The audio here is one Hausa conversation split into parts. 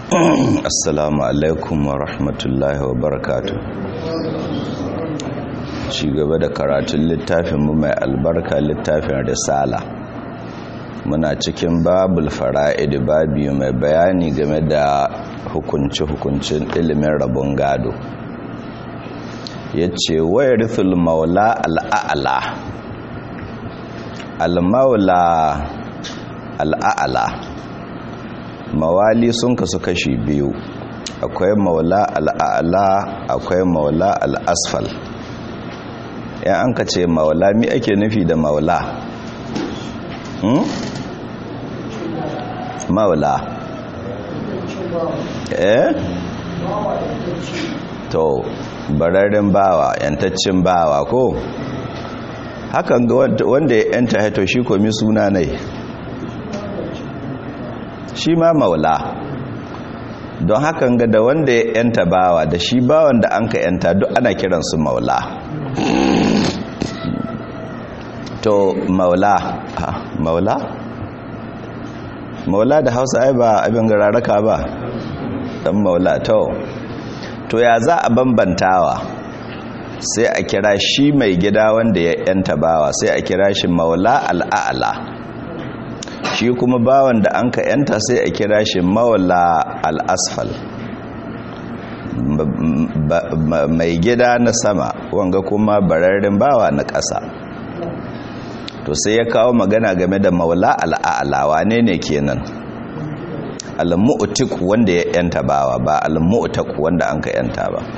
assalamu alaikum wa rahmatullahi wa barakatu ci gaba da karatun littafinmu mai albarka littafin risala muna cikin babul fara'id babi mai bayani game da hukunci-hukuncin ilimin rabon gado ya ce wayar rufin maula al'a'ala al-maula al'a'ala mawali sun kasu kashi biyu akwai maula al'a'ala akwai maula al'asfal yan an ka ce maula mi ake nufi da maula hmm? maula eh to bararren bawa yantaccen bawa ko hakan ga wanda ya yanta haito shi komi suna ne shi ma maula don hakan ga da wanda ya yanta bawa da shi bawan da an ka yanta duk ana kiransu maula to maula ha maula maula da hausa ai ba abin gararaka ba dan maula to to ya za a bambantawa sai a kira shi mai gida wanda ya yanta bawa sai a kira shi maula al'a'ala shi kuma bawan da an ka yanta sai a kira shi maula al'asfal mai gida na sama wanga kuma bararren bawa na ƙasa to sai ya kawo magana game da maula al'a'ala wane ne kenan al-mu'tik wanda ya yanta bawa ba al-mu'tak wanda an ka yanta ba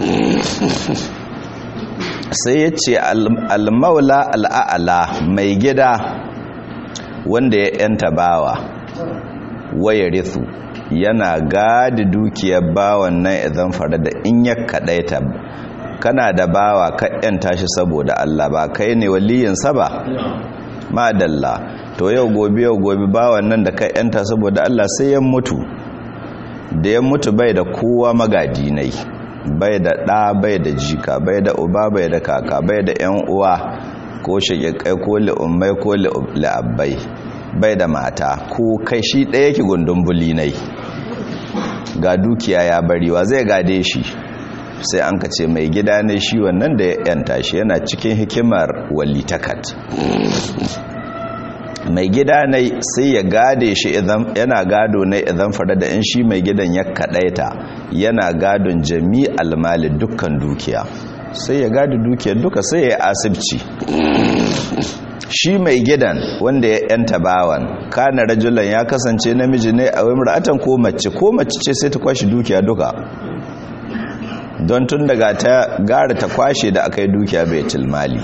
sai ya ce al-maula al'a'ala mai gida wanda ya yanta bawa waya rithu yana gadi dukiyar bawan nan idan fara da in ya kadaita kana da bawa ka yanta shi saboda Allah ba kai ne waliyinsa ba madalla to yau gobe yau gobe bawan nan da ka yanta saboda Allah sai ya mutu da ya mutu bai da kowa magadi nai bai da ɗa bai da jika bai da uba bai da kaka bai da yan uwa ko shaƙiƙai ko li'ummai ko li'abbai bai da mata ko kai shi ɗaya ki gundun bulinai ga dukiya ya bariwa zai gade shi sai an kace mai gida ne shi wannan da ya yanta shi yana cikin hikimar walitakat mai gida ne sai ya gade shi yana gado ne idan fara da in shi mai gidan ya kadaita yana gadon jami'al mali dukkan dukiya sai ya gadi dukiyar duka sai ya asibci shi mai gidan wanda ya yanta bawan kana rajulan ya kasance namiji ne a wimra'atan ko mace ko mace ce sai ta kwashi dukiya duka don tun daga ta gara ta kwashe da aka yi dukiya bai tilmali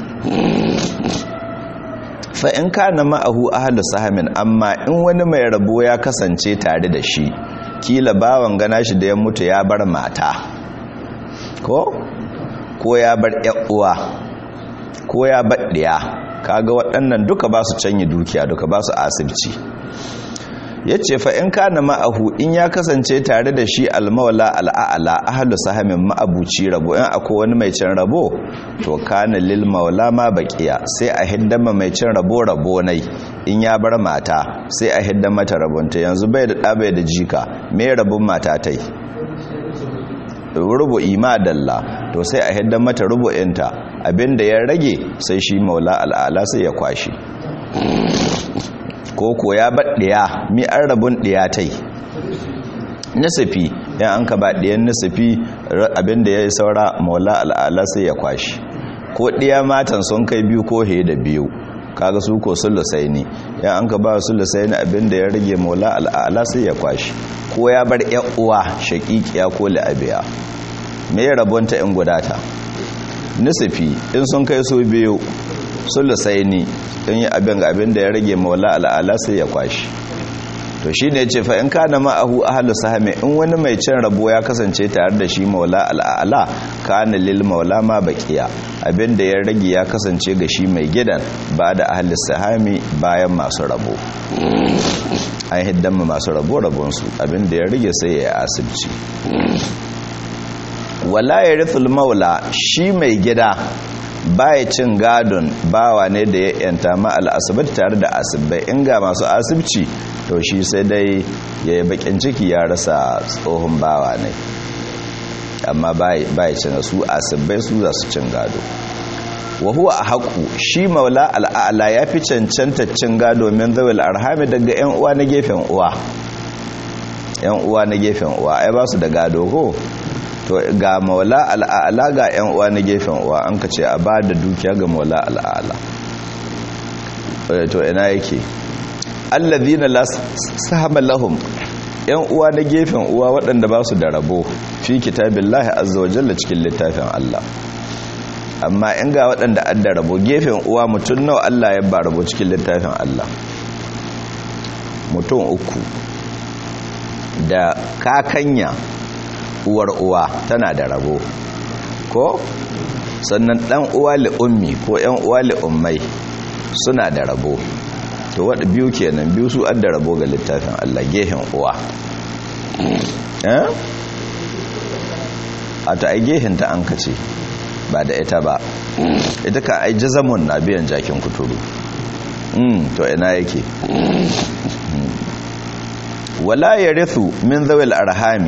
fa in kana ma'ahu ahlu sahamin amma in wani mai rabo ya kasance tare da shi kila bawan gana shi da ya mutu ya bar mata ko ko ya bar uwa ko ya bar ɗiya kaga waɗannan duka ba su canyi dukiya duka ba su asibci ya ce fa in kana ma'ahu in ya kasance tare da shi almawala al'a'ala ahalu sahamin ma'abuci rabo in akwai wani mai cin rabo to kana lil maula ma baqiya sai a hiddama mai cin rabo rabo nai in ya bar mata sai a hiddama mata rabonta yanzu bai da ɗa bai da jika me rabon mata tai rubu imadalla to sai a hidda mata rubu'inta abinda ya rage sai shi maula al'ala sai ya kwashi ko ko ya baɗiya mi an rabun ɗiya tai nasifi yan an ka ba ɗiyan nasifi abinda ya yi saura maula al'ala sai ya kwashi ko ɗiya matan sun kai biyu ko he da biyu kaga su ko sulusai ne yan an ka ba sulusai ne abinda ya rage maula al'ala sai ya kwashi ko ya bar uwa shaƙiƙiya ko la'abiya me ya rabonta in gudata nisifi in sun kai su biyu sulusai ne in yi abin ga abin da ya rage maula al'ala sai ya kwashi to shi ne ce fa in kana ma'ahu ahalu sahami in wani mai cin rabo ya kasance tare da shi maula al'ala kana lil maula ma baqiya abin da ya rage ya kasance ga shi mai gidan ba da ahalu sahami bayan masu rabo an hiddan masu rabo rabonsu abin da ya rage sai ya asibci wala ya rithul maula shi mai gida baya cin gadon bawa ne da ya yanta ma al'asibar tare da asibai in ga masu asibci to shi sai dai ya yi bakin ciki ya rasa tsohon bawa ne amma baya cin su asibai su za su cin gado wa huwa a haƙu shi maula al'ala ya fi cancanta cin gado min zawil arhami daga 'yan uwa na gefen uwa 'yan uwa na gefen uwa ai ba su da gado ko to ga maula al'ala ga 'yan uwa na gefen uwa an ka ce a ba da dukiya ga maula al'ala to ina yake allazina la sahama lahum 'yan uwa na gefen uwa waɗanda ba su da rabo fi kitabillahi azza wa jalla cikin littafin Allah amma in ga waɗanda an da rabo gefen uwa mutum nawa Allah ya ba rabo cikin littafin Allah mutum uku da kakanya uwar uwa tana da rabo ko sannan dan uwa ummi ko yan uwa ummai suna da rabo to wadda biyu kenan biyu su an da rabo ga littafin Allah gehen uwa eh a ta ai gehen ta an kace ba da ita ba ita ka ai jazamun na biyan jakin kuturu mm to ina yake wala yarithu min zawil arhami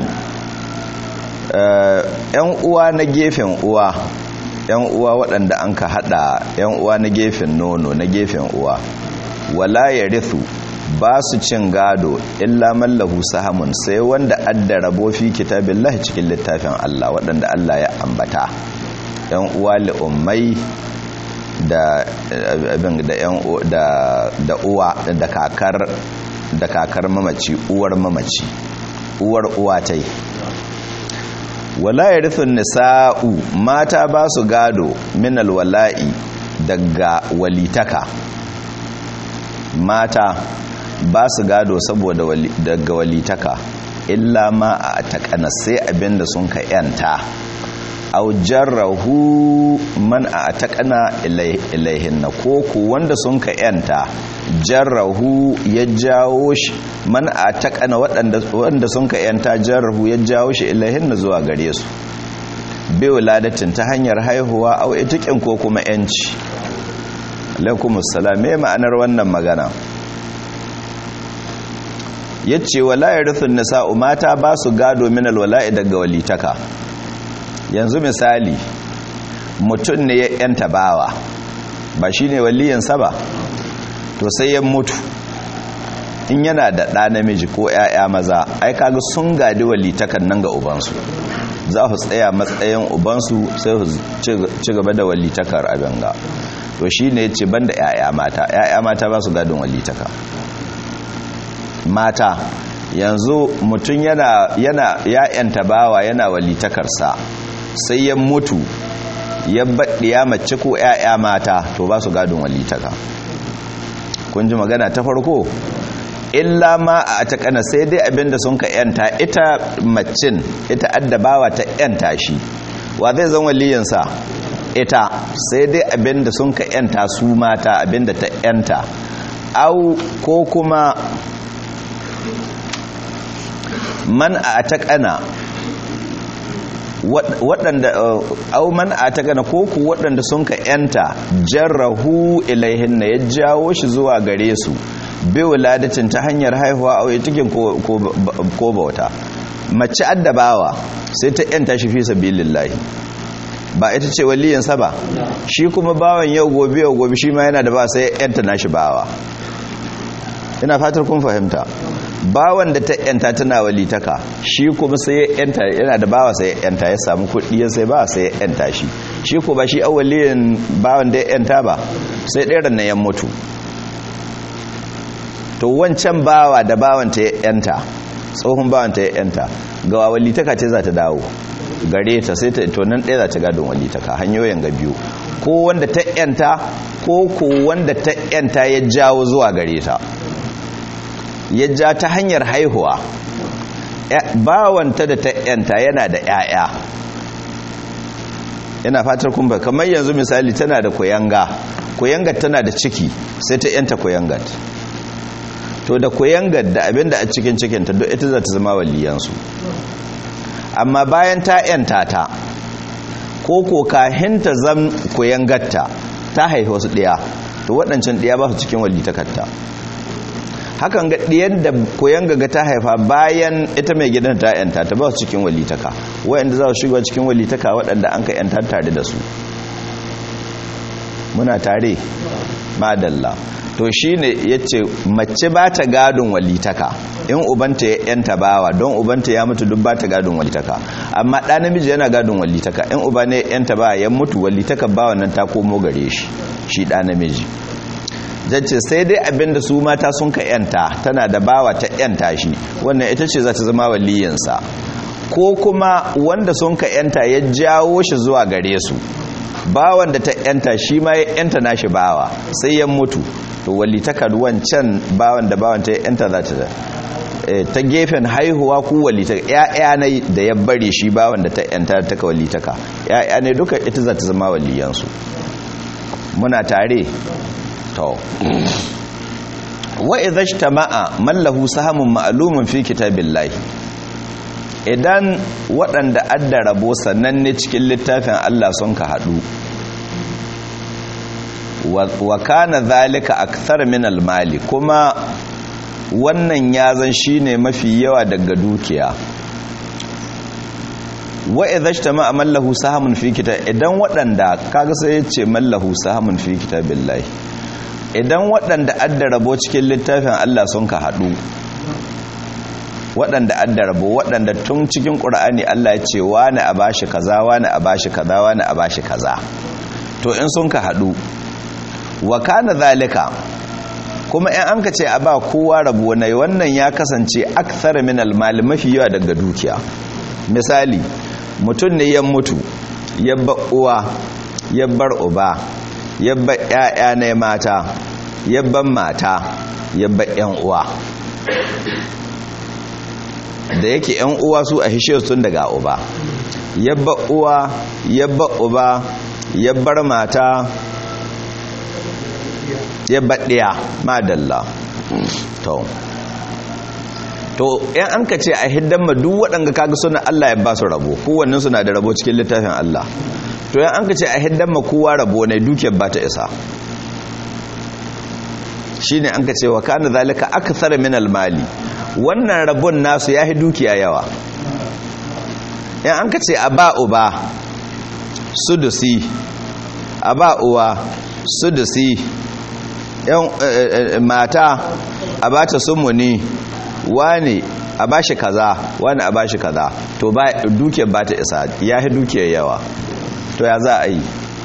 yan uwa na gefen uwa yan uwa waɗanda an ka hada yan uwa na gefen nono na gefen uwa wala yarithu ba su cin gado illa mallahu sahamun sai wanda adda rabo fi kitabillahi cikin littafin Allah waɗanda Allah ya ambata yan uwa li'ummai da abin da yan da da uwa da kakar da kakar mamaci uwar mamaci uwar uwa tai wala yarithun nisa'u mata ba su gado min alwala'i daga walitaka mata ba su gado saboda daga walitaka illa ma a takana sai abinda sun ka yanta au jarrahu man a takana ilaihin na koko wanda sun ka yanta jarrahu ya jawo shi man a takana wanda sun ka yanta jarrahu ya jawo shi ilaihin na zuwa gare su bai wuladatin ta hanyar haihuwa au itikin ko kuma yanci alaikumussalam me ma'anar wannan magana ya ce wala ya rufin nisa'u mata ba su gado min alwala'i daga walitaka yanzu misali mutum ne ya yanta bawa ba shi ne waliyansa ba to sai ya mutu in yana da ɗa namiji ko ‘ya'ya maza ai kaga sun gadi walitakan nan ga ubansu za su tsaya matsayin ubansu sai su ci gaba da walitakar abin ga to shi ne ce ban da ‘ya'ya mata ‘ya'ya mata ba su gadon walitaka mata yanzu mutum yana yana ya'yanta bawa yana walitakarsa sai ya mutu ya baɗiya mace ko ‘ya'ya mata to ba su gadon walitaka kun ji magana ta farko illa ma a takana sai dai abinda sun ka yanta ita macin ita addabawa ta yanta shi wa zai zan waliyansa ita sai dai abinda sun ka yanta su mata abinda ta yanta au ko kuma man a takana waɗanda au man a takana ko ku waɗanda sun ka yanta jarrahu ilaihin na ya jawo shi zuwa gare su bai wuladacin ta hanyar haihuwa a wai cikin ko bauta mace addabawa sai ta yanta shi fi sabilillahi ba ita ce waliyansa ba shi kuma bawan yau gobe yau gobe shi ma yana da ba sai yanta nashi bawa ina fatar kun fahimta bawan da ta yanta tana walitaka shi kuma sai yanta yana da bawa sai yanta ya samu kuɗi ya sai ba sai yanta shi shi ko ba shi awwaliyin bawan da yanta ba sai ɗaya na yan mutu to wancan bawa da bawan ta yanta tsohon bawan ta yanta ga walitaka ce za ta dawo gare ta sai ta to nan ɗaya za ta gadon walitaka hanyoyin ga biyu ko wanda ta yanta ko ko wanda ta yanta ya jawo zuwa gare ta ya ja ta hanyar haihuwa bawanta da ta yanta yana da 'ya'ya yana fatar kumba kamar yanzu misali tana da koyanga koyangar tana da ciki sai ta yanta koyangar to da koyangar da abinda a cikin cikinta duk ita za ta zama waliyansu amma bayan ta yanta ta ko ko kahinta zam gatta ta haifi wasu ɗaya to waɗancan ɗaya ba su cikin walitakarta hakan ga ɗiyan da koyan gaga ta haifa bayan ita mai gidan ta yanta ta ba su cikin walitaka waɗanda za su shiga cikin walitaka waɗanda an ka yanta tare da su muna tare madalla to shi ne ya ce mace ba ta gadon walitaka in ubanta ya yanta bawa don ubanta ya mutu duk ba ta gadon walitaka amma ɗa namiji yana gadon walitaka in uba ne yanta bawa ya mutu walitaka bawa nan ta komo gare shi shi ɗa namiji jace sai dai abinda su mata sun ka yanta tana da bawa ta yanta shi wannan ita ce za ta zama waliyinsa ko kuma wanda sun ka yanta ya jawo shi zuwa gare su bawan da ta yanta shi ma ya yanta nashi bawa sai ya mutu to walitakar wancan bawan da bawan ta yanta za ta ta gefen haihuwa ku walitaka ya'ya ne da ya bari shi bawan da ta yanta ta ka walitaka ya'ya ne duka ita za ta zama waliyansu muna tare to wa idza ijtama'a man lahu sahamun ma'lumun fi kitabillahi idan waɗanda adda rabo sannan ne cikin littafin Allah sun ka haɗu wa kana zalika akthar min almali kuma wannan yazan shine mafi yawa daga dukiya wa idza ijtama'a man lahu sahamun fi kitab idan waɗanda kaga sai yace man lahu sahamun fi kitabillahi idan waɗanda adda rabo cikin littafin Allah sun ka haɗu waɗanda adda rabo waɗanda tun cikin ƙur'ani Allah ya ce wani a bashi kaza wani a bashi kaza wani a bashi kaza to in sun ka haɗu wa kana zalika kuma in an ka ce a ba kowa rabo na wannan ya kasance akthar min almal mafi yawa daga dukiya misali mutum ne ya mutu ya ba uwa ya bar uba ya ba ƴaƴa ne mata ya ban mata ya ba ƴan uwa da yake yan uwa su a hishe sun daga uba yabba uwa yabba uba yabbar mata yabba ɗaya madalla to to yan an ka ce a hiddan ma duk waɗanda kaga suna Allah ya ba su rabo kowannen suna da rabo cikin littafin Allah to yan an ka ce a hiddan ma kowa rabo ne dukiyar ba ta isa shine an ka ce wa kana zalika akthar min almali wannan rabon nasu ya dukiya yawa in an ka ce a ba uba sudusi a ba uwa sudusi yan mata a ba ta sumuni wani a ba shi kaza wani a ba shi kaza to dukiyar ba ta isa ya yi dukiyar yawa to ya za a yi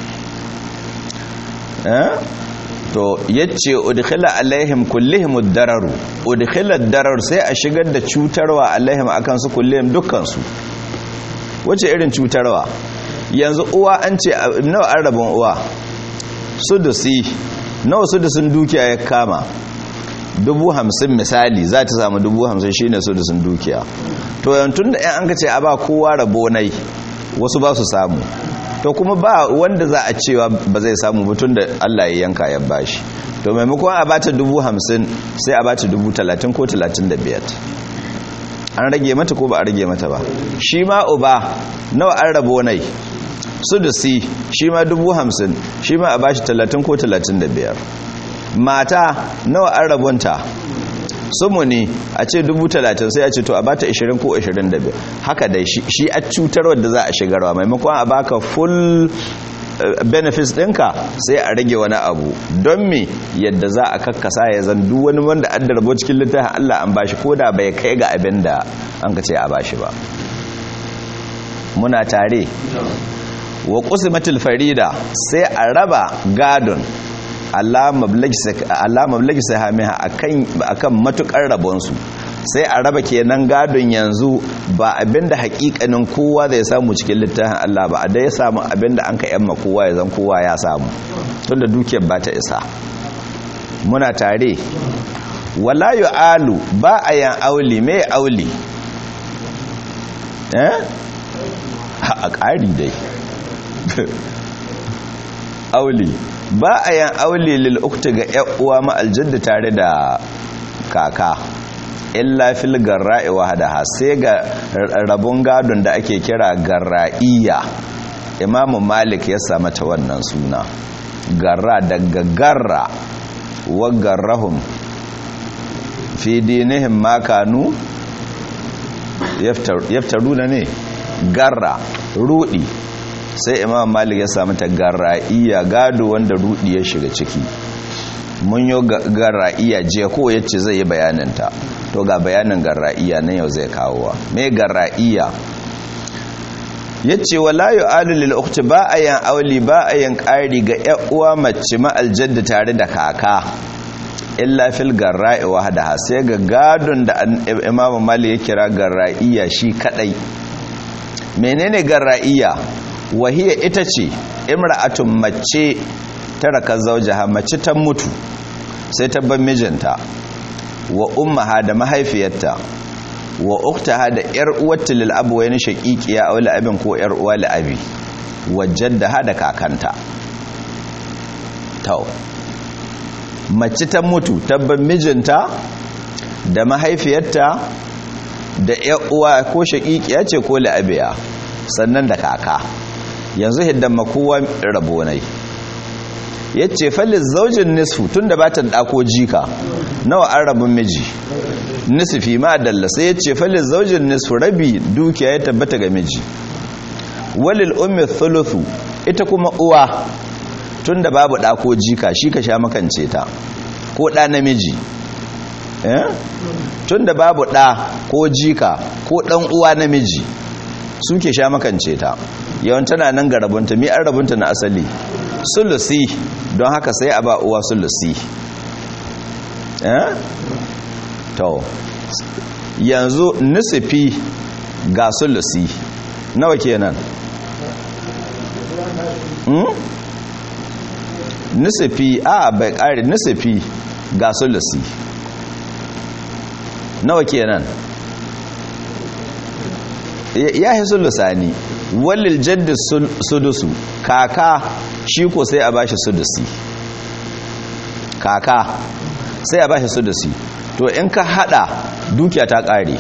to yace udkhila alaihim kullihim ad-dararu udkhila ad-darar sai a shigar da cutarwa alaihim akan su kullihim dukkan su wace irin cutarwa yanzu uwa an ce nawa an rabon uwa sudusi nawa sudusin dukiya ya kama dubu hamsin misali za ta samu dubu hamsin shine sudusin dukiya to yantun da yan an ka ce a ba kowa rabo nai wasu ba su samu to kuma ba wanda za a cewa ba zai samu mutum da Allah ya yanka ya bashi to maimakon a bata dubu hamsin sai a bata dubu talatin ko talatin da biyar an rage mata ko ba a rage mata ba shi ma uba nawa an rabo nai su da si shi ma dubu hamsin shi ma a bashi talatin ko talatin da biyar mata nawa an rabonta sumuni a ce dubu talatin sai a ce to a bata 20 ko 25 haka dai shi a cutarwar da za a shigarwa maimakon a baka full benefits ɗinka sai a rage wani abu don me yadda za a kakkasa ya zan duk wani wanda an darbo cikin littafin Allah an bashi ko da bai kai ga abin da an ka ce a bashi ba muna tare wa qusmatul farida sai a raba gadon alama blagi sahamiha akan matukar rabonsu sai a raba kenan gadon yanzu ba abinda hakikanin kowa zai samu cikin littafin Allah ba a da ya samu abinda an ka yamma kowa ya zan kowa ya samu tunda dukiyar ba ta isa muna tare wala alu ba a yan auli mai auli eh a ƙari dai auli ba a yan aule lil'ukta ga uwa ma'aljadda tare da kaka illa fil garra'i wahadaha sai ga rabon gadon da ake kira garra'iya imamu malik ya sa mata wannan suna garra daga garra wa garrahum fi dinihim makanu yaftaruna ne garra rudi sai imam malik ya samu ta garra'iya gado wanda rudi ya shiga ciki mun yi garra'iya jiya ko yace zai yi bayaninta to ga bayanin garra'iya nan yau zai kawowa me garra'iya yace wala yu'alu lil ukhti ba ayan auli ba ayan ƙari ga ƴan uwa mace ma aljadda tare da kaka illa fil garra'i wahdaha sai ga gadon da imamu malik ya kira garra'iya shi kadai menene garra'iya wahiya ita ce imra'atun mace taraka zawjaha mace ta mutu sai ta bar mijinta wa ummaha da mahaifiyarta wa uktaha da yar uwarta lil abu wani shaqiqiya aw abin ko yar uwa li abi wa jaddaha da kakanta to mace ta mutu tabban mijinta da mahaifiyarta da yar uwa ko shaqiqiya ce ko li abiya sannan da kaka yanzu hiddan makowa rabo nai yace falil zaujin nisfu tunda ba ta dako jika nawa an rabin miji nisfi ma dalla sai yace falil zaujin nisfu rabi dukiya ya tabbata ga miji walil ummi thuluthu ita kuma uwa tunda babu dako jika shi ka sha makance ta ko da namiji eh tunda babu da ko jika ko dan uwa namiji suke sha makance ta yawan tana nan ga rabunta mi an rabunta na asali sulusi don haka sai a ba uwa sulusi eh to yanzu nisifi ga sulusi nawa kenan hmm? nisifi a bai kare nisifi ga sulusi nawa kenan ya yi sulusani walil jaddi sudusu kaka shi ko sai a bashi sudusi kaka sai a bashi sudusi to in ka hada dukiya ta kare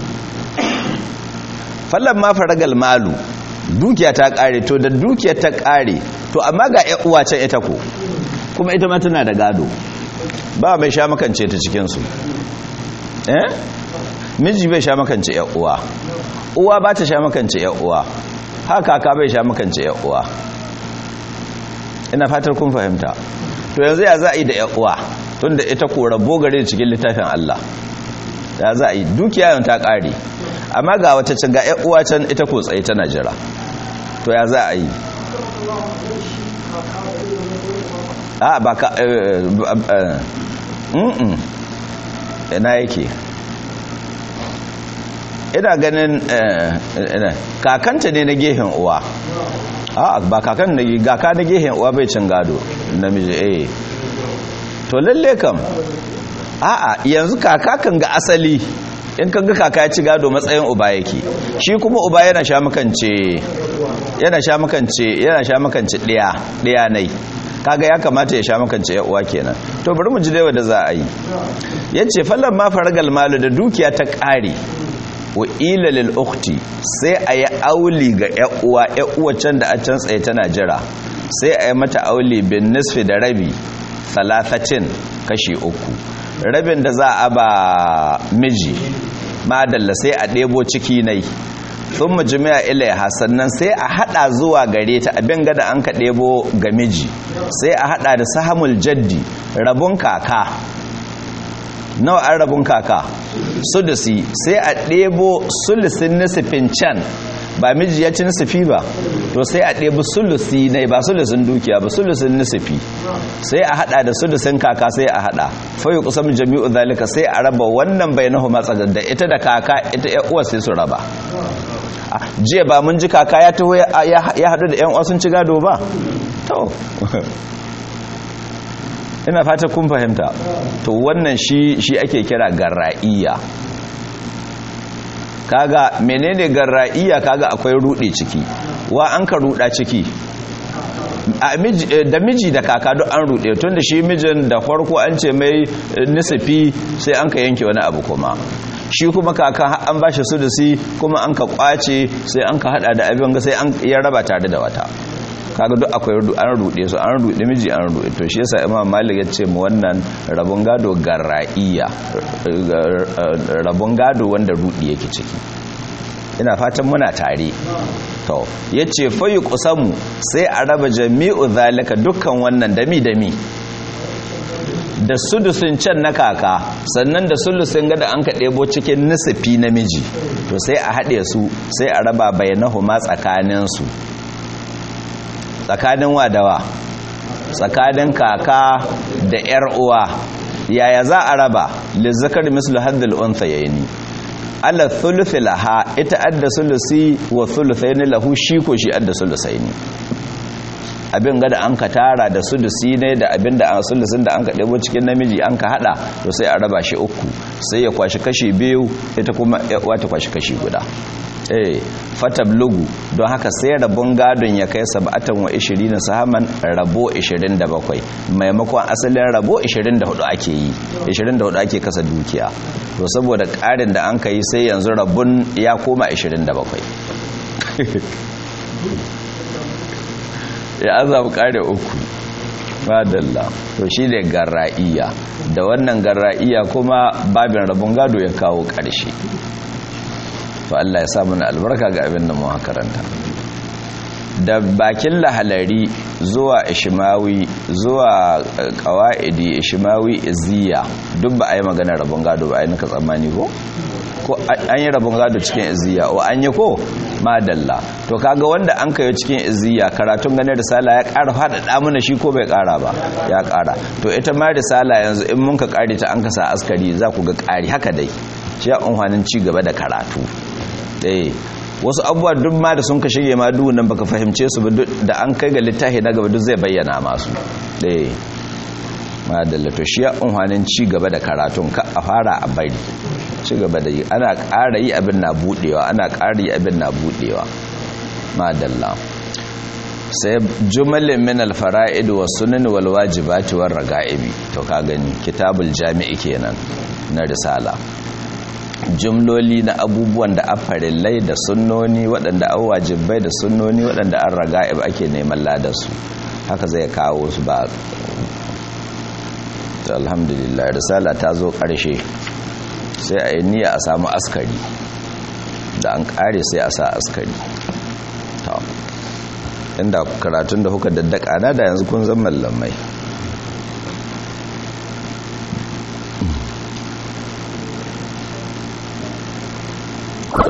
fallan ma faragal malu dukiya ta kare to da dukiya ta kare to amma ga ƴan uwa can ita ko kuma ita ma tana da gado ba mai sha makance ta cikin su eh miji bai sha makance ƴan uwa uwa ba ta sha makance uwa haka ka bai sha makance uwa ina fatar kun fahimta to yanzu ya za a yi da uwa tunda ita ko rabo gare cikin littafin Allah ya za a yi dukiya yau ta kare amma ga wata can ga uwa can ita ko tsaye tana jira to ya za a yi a ba ka ina yake ina ganin kakanta ne na gehen uwa a ba kakan na gaka na gehen uwa bai cin gado namiji eh to lalle kam a'a yanzu kaka kan ga asali in kan ga kaka ya ci gado matsayin uba yake shi kuma uba yana sha makance yana sha makance yana sha makance ɗaya ɗaya nai kaga ya kamata ya sha makance ya uwa kenan to bari mu ji dai wanda za a yi yace fallan ma faragal malu da dukiya ta ƙare wa ila lil ukhti sai a yi auli ga uwa uwa can da a can tsaye tana jira sai a yi mata auli bin nisfi da rabi talatatin kashi uku rabin da za a ba miji madalla sai a ɗebo ciki nai sun majami'a ilaiha sannan sai a hada zuwa gare ta abin gada an ka ɗebo ga miji sai a hada da sahamul jaddi rabun kaka nawa an rabun kaka sudusi sai a ɗebo sulusin nisifin can ba miji ya ci nisifi ba to sai a ɗebi sulusi ne ba sulusin dukiya ba sulusin nisifi sai a hada da sulusin kaka sai a hada fayu kusan jami'u zalika sai a raba wannan bai nahu matsagar da ita da kaka ita ya uwa sai su raba jiya ba mun ji kaka ya taho ya hadu da yan uwa sun ci gado ba to ina fata kun fahimta to wannan shi shi ake kira garra'iya kaga menene garra'iya kaga akwai rude ciki wa an ka ruda ciki da miji da kaka duk an rude tun da shi mijin da farko an ce mai nisifi sai an ka yanke wani abu kuma shi kuma kakan an ba shi sudusi kuma an ka kwace sai an ka hada da abin ga sai an ya raba tare da wata kaga duk akwai an rude su an rude miji an rude to shi yasa imam malik ya ce mu wannan rabon gado garra'iya rabon gado wanda rudi yake ciki ina fatan muna tare to yace fayu kusamu sai a raba jami'u zalika dukkan wannan dami dami da sudusin can na kaka sannan da sulusin gada an ka ɗebo cikin nisifi namiji to sai a haɗe su sai a raba bayanahuma tsakaninsu tsakanin wadawa tsakanin kaka da ‘yar uwa yaya za a raba lizzakar mislu haddal unthayaini ala thuluthi laha ita adda sulusi wa thuluthaini lahu shi ko shi adda sulusaini abin gada an ka tara da sulusi ne da abin da an sulusin da an ka ɗebo cikin namiji an ka hada to sai a raba shi uku sai ya kwashi kashi biyu ita kuma wata kwashi kashi guda eh fatablugu don haka sai rabon gadon ya kai sab'atan wa 20 sahaman rabo 27 maimakon asalin rabo 24 ake yi 24 ake kasa dukiya to saboda ƙarin da an ka yi sai yanzu rabon ya koma 27 ya azabu ƙare uku madalla to shi ne garra'iya da wannan garra'iya kuma babin rabon gado ya kawo ƙarshe to Allah ya sa mana albarka ga abin da mu karanta da bakin lahalari zuwa ishimawi zuwa qawaidi ishimawi iziya duk ba a yi magana rabon gado ba a yi naka tsammani ko ko an yi rabon gado cikin iziya o an yi ko madalla to kaga wanda an kayo cikin iziya karatun ganin risala ya ƙara faɗaɗa mana shi ko bai ƙara ba ya ƙara to ita ma risala yanzu in mun ka ƙare ta an kasa askari za ku ga ƙari haka dai shi ya unhwanin ci gaba da karatu ɗaya wasu abubuwa duk ma da sun ka shige ma duk nan baka fahimce su ba da an kai ga littafi na gaba duk zai bayyana masu ɗaya madalla to shi ya unhwanin ci gaba da karatun ka a fara a bari ci gaba da yi ana ƙara yi abin na buɗewa ana ƙara yi abin na buɗewa madalla sai jumalin min alfara'id wa sunan wal wajibati war raga'ibi to ka gani kitabul jami'i kenan na risala jumloli na abubuwan da afarillai da sunnoni waɗanda an wajibai da sunnoni waɗanda an raga'ib ake neman ladarsu haka zai kawo su ba alhamdulillah risala ta zo ƙarshe sai a yi niyya a samu askari da an ƙare sai a sa askari inda karatun da kuka daddaka na da yanzu kun zama lamai